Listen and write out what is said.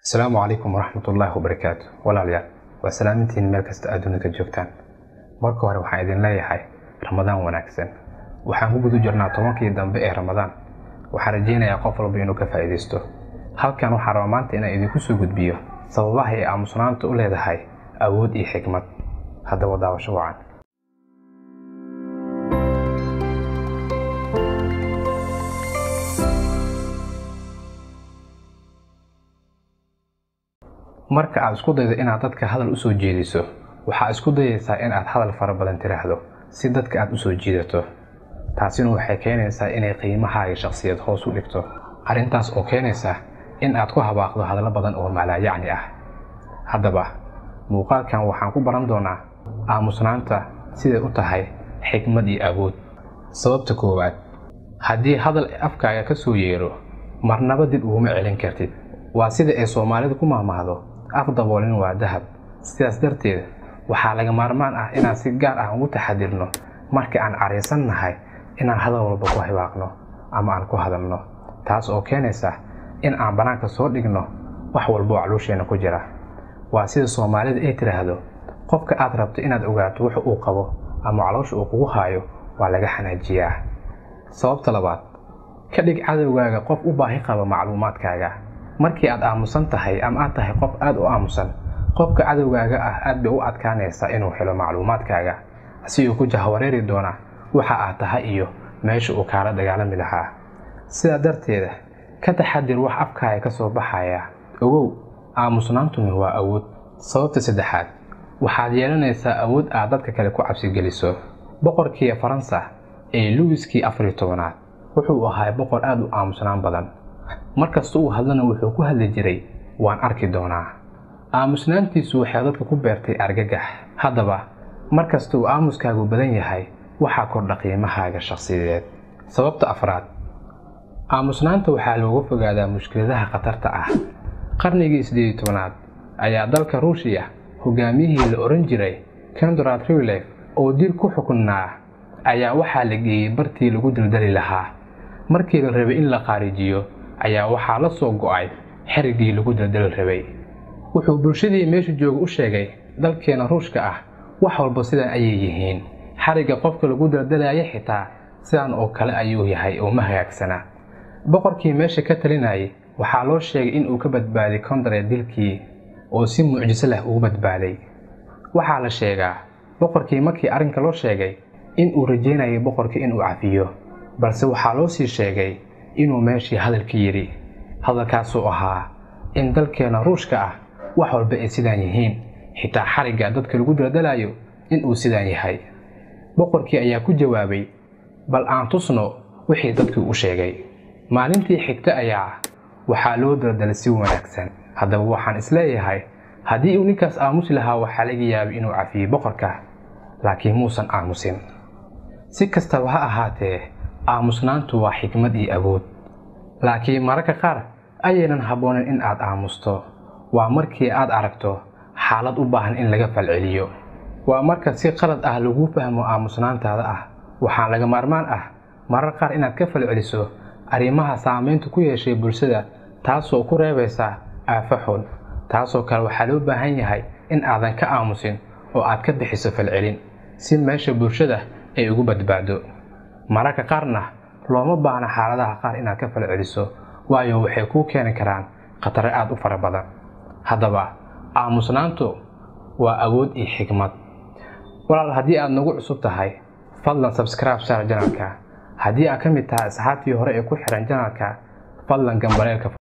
asalaamu calaykum waraxmatullaahi wabarakaatu walaalayaal waa salaamintiin meel kasta adduunka ka joogtaan marka hore waxaan idin leeyahay ramadaan wanaagsan waxaan ku guda jirnaa tobankii dambe ee ramadaan waxaan rajaynayaa qof walba inuu ka faa'iidaysto halkan waxaan rabaa maanta inaan idinku soo gudbiyo sababaha ay aamusnaanta u leedahay awood iyo xikmad haddaba daawasho wacan marka aad isku daydo inaad dadka hadal usoo jeediso waxaa isku dayaysaa in aad hadal fara badan tiraahdo si dadka aad usoo jiidato taasina waxay keenaysaa inay qiimahaaga shakhsiyad hoos u dhigto arrintaas oo keenaysa in aad ku habaaqdo hadallo badan oo maalaayacni ah haddaba muuqaalkan waxaan ku baran doonaa aamusnaanta siday u tahay xikmad iyo awood sababta koowaad haddii hadal afkaaga ka soo yeero marnaba dib uguma celin kartid waa sida ay soomaalidu ku mahmahdo af daboolin waa dahab sidaas darteed waxaa laga maarmaan ah inaan si gaar ah ugu taxadirno marka aan caraysan nahay inaan hadal walba ku hibaaqno ama aan ku hadalno taas oo keenaysa in aan bannaanka soo dhigno wax walba oo caloosheena ku jira waa sida soomaalida ay tidhaahdo qofka aad rabto inaad ogaato wuxa uu qabo ama caloosha uu kugu haayo waa laga xanaajiyaa sababta labaad ka dhig cadowgaaga qof u baahi qaba macluumaadkaaga markii aad aamusan tahay ama aad tahay qof aad u aamusan qofka cadowgaaga ah aad bay u adkaanaysaa inuu helo macluumaadkaaga si uu ku jahwareeri doona waxa aad tahay iyo meesha uu kaala dagaalami lahaa sidaa darteeda ka taxadir wax afkaaga ka soo baxaya ogow aamusnaantuni waa awood sababta saddexaad waxaad yeelanaysaa awood aad dadka kale ku cabsigeliso boqorkii faransa ee luwiskii afariyo tobanaad wuxuu ahaa boqor aad u aamusnaan badan markasta uu hadlana wuxuu ku hadli jiray waan arki doonaa aamusnaantiisu waxay dadka ku beertay argagax haddaba markasta uu aamuskaagu badan yahay waxaa kordha qiimahaaga shakhsiyadeed sababta afraad aamusnaanta waxaa looga fogaadaa mushkiladaha khatarta ah qarnigii siddeed iyo tobanaad ayaa dalka ruushiya hogaamiyihii la odhan jiray kendrat riwlef oo dil ku xukunnaa ayaa waxaa la geeyey bartii lagu daldali lahaa markii la rabay in la qaarijiyo ayaa waxaa la soo go'ay xerigii lagu daldali rabay wuxuu bulshadii meesha jooga u sheegay dalkeena ruushka ah wax walba sidan ayay yihiin xarigga qofka lagu daldalaya xitaa sidan oo kale ayuu yahay oo ma hagaagsana boqorkii meesha ka talinayay waxaa loo sheegay in uu ka badbaaday kondare dilkii oo si mucjiso leh ugu badbaaday waxaa la sheegaa boqorkii markii arrinka loo sheegay in uu rajaynayay boqorkii inuu cafiyo balse waxaa loo sii sheegay inuu meeshii hadalka yidhi hadalkaasuu ahaa in dalkeena ruushka ah wax walba ay sidaan yihiin xitaa xarigga dadka lagu daldalayo inuu sidaan yahay boqorkii ayaa ku jawaabay bal aan tusno wixii dadkii u sheegay maalintii xigta ayaa waxaa loo daldalay si wanaagsan haddaba waxaan isleeyahay haddii uu ninkaas aamusi lahaa waxaa laga yaabay inuu cafiyey boqorka laakiin muusan aamusin si kastaba ha ahaatee aamusnaantu waa xikmad iyo awood laakiin mararka qaar ayaynan habboonin in aad aamusto waa markii aad aragto xaalad u baahan in laga falceliyo waa marka si qalad ah lagu fahmo aamusnaantaada ah waxaa laga maarmaan ah marar qaar inaad ka falceliso arrimaha saamaynta ku yeeshay bulshada taasoo ku reebaysa aafo xun taasoo kale waxaa loo baahan yahay in aadan ka aamusin oo aad ka bixiso falcelin si meesha bulshada ay ugu badbaado mararka qaarna looma baahna xaaladaha qaar inaad ka falceliso waayo waxay kuu keeni karaan khatare aad u fara badan haddaba aamusnaantu waa awood iyo xikmad walaal haddii aad nagu cusub tahay fadlan sabscribe saar janalka haddii aad ka mid tahay asxaabtii hore ee ku xihan janalka fadlan gambaleelka